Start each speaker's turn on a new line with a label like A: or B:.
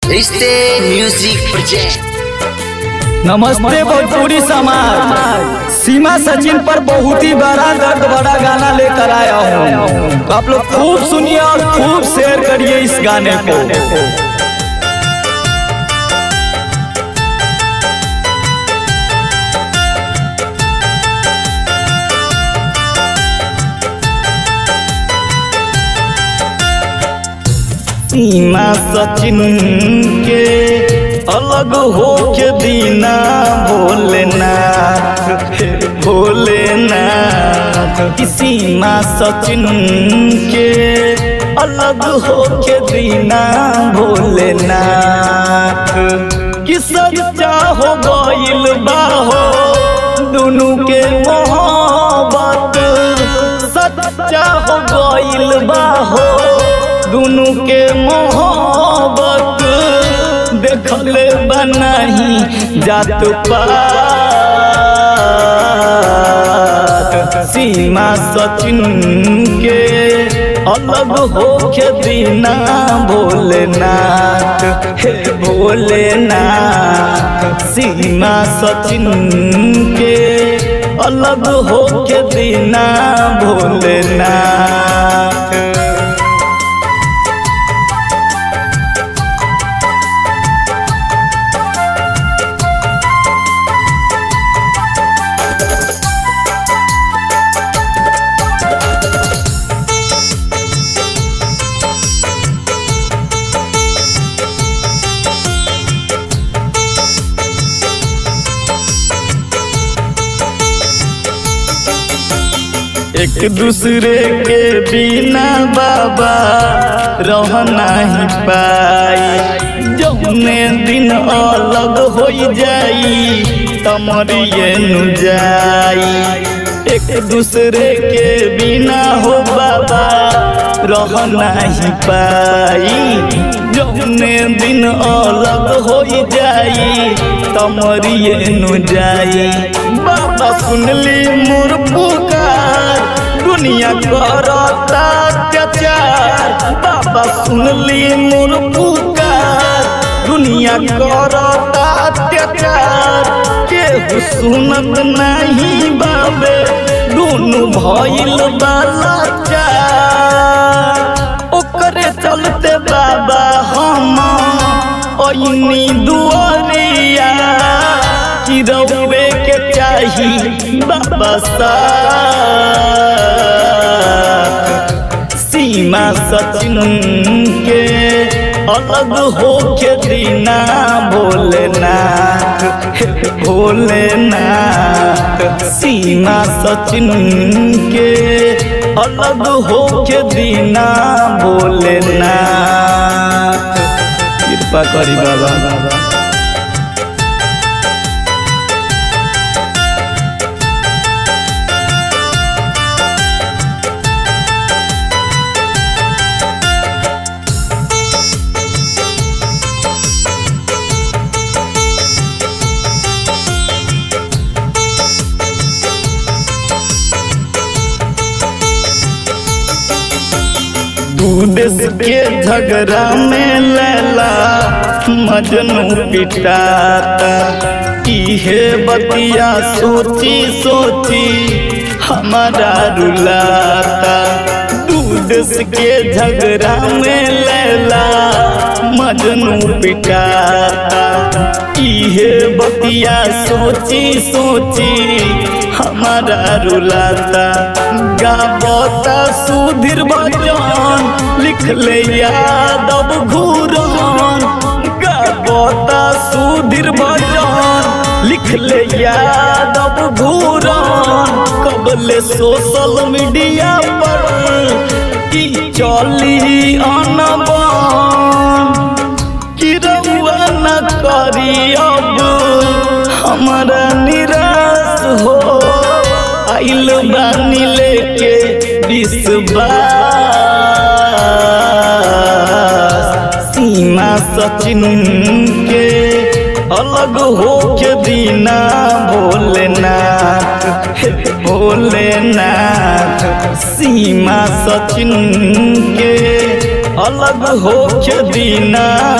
A: रिश्ते music project
B: नमस्ते भोजपुरी समाज सीमा सचिन पर बहुत ही बड़ा दर्द बड़ा गाना लेकर आया हूँ आप लोग खूब सुनिए और खूब शेयर करिए इस गाने को सीमा सचिन के अलग हो के दीना भोलेनाथ भोलेनाथ की सीमा सचिन के अलग हो के दीना भोलेनाथ कि सच्चा हो गइल बाहो दोनों के मोहब्बत सच्चा हो गइल बाहो दोनों के मोहब्बत देखल बनाही जात पात सीमा सचिन के अलग हो के दीना भोलेनाथ हे भोलेनाथ सीमा सचिन के अलग हो के दीना भोलेनाथ एक दूसरे के बिना बाबा रह नहीं पाई जौने दिन अलग हो जाई तमरिए नु जाई एक दूसरे के बिना हो बाबा रह नहीं पाई जौने दिन अलग हो जाई तमरिए नु जाई बाबा सुनली मोर पुकार दुनिया करता अत्याचार बाबा सुनली मोर पुकार दुनिया करता अत्याचार केहू सुनत नहीं बाबे दोनों भइल बाला चार ओकरे चलते बाबा हम ओइनी दुआरिया चिरौबे के चाही बाबा सा सीमा सचिन के अलग हो के दीना भोलेनाथ हे भोलेनाथ सीमा सचिन के अलग हो के दीना भोलेनाथ कृपा करी बाबा दू देश के झगड़ा में लैला मजनू पिटाता इहे बतिया सोची सोची हमारा रुलाता दू देश के झगड़ा में लैला मजनू पिटाता इहे बतिया सोची सोची हमारा रुलाता गावता सुधीर भजन लिख ले यादव घूरन गावता सुधीर भजन लिख ले यादव घूरन कबले सोशल मीडिया पर की चली अनबन कि रउआ न करी अब हमारा निराश हो आइल बानी लेके विश्वास सीमा सचिन के अलग हो के दीना भोलेनाथ हे भोलेनाथ सीमा सचिन के अलग हो के दीना